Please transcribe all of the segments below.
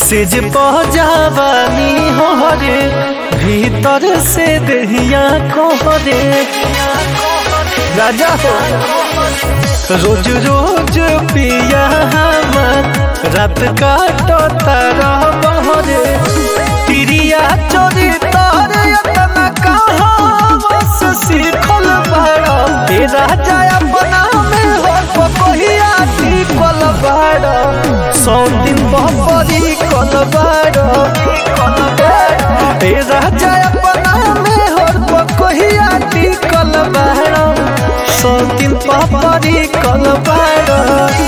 सेज पहुँचावानी हो रे भीतर से दहिया को रे राजा हो रोज रोज पिया हमर रात काटो तारा बहरे तिरिया चोरी तारे यतना कहाँ बस सीखल बाड़ा हे राजा अपना में हो पकोहिया टिकल बाड़ा सौ दिन बहरी कल बाड़ा हे राजा अपना में हो पकोहिया टिकल बाड़ा सौ दिन बहरी कल बाड़ा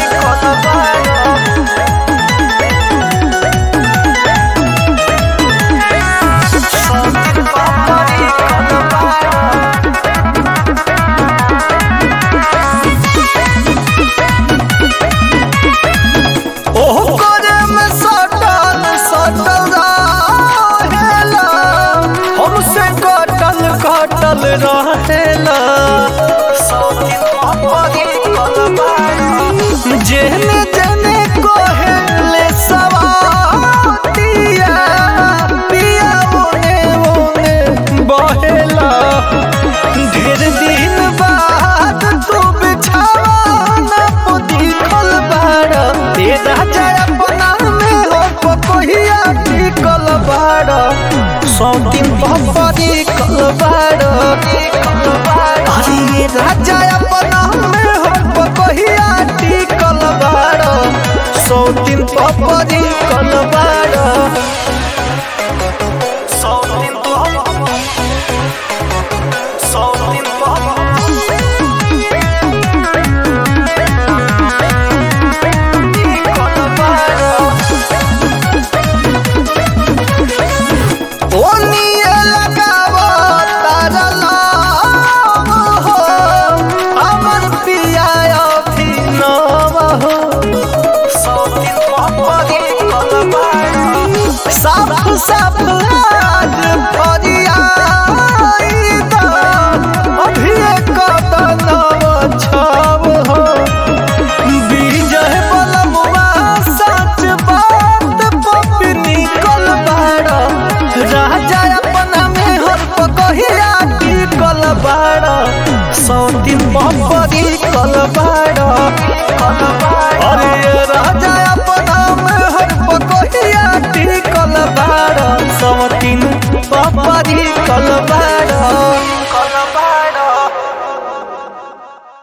ओह करे में सटल सटल रहेला हमसे कटल कटल रहेला जेने जेने कोहेले सवातिया पिया ओने ओने बहेला ढेर दिन बाद तू बिछावाना पोती खल बाड़ा ए राजा अपना में हो पकोहिया टिकल बाड़ा सौ दिन बहरी कल बाड़ा अरे ये राजा अपना में हो पकोहिया टिकल बाड़ा सौ दिन बहरी कल बाड़ा सौ दिन सौ दिन ओनिए लगावो तारा लाव हो अमर पिया अभिनव हो साफ साफ आज फरियाई दा अभी कदनव छव हो विजय बलमुआ सच बात पपी निकल बाड़ा राजा अपना में हर पकहिया टिकल बाड़ा सौ दिन बपरी कल बाड़ा अरे राजा अपना में हर पकहिया टिकल बाड़ा सौ दिन बपरी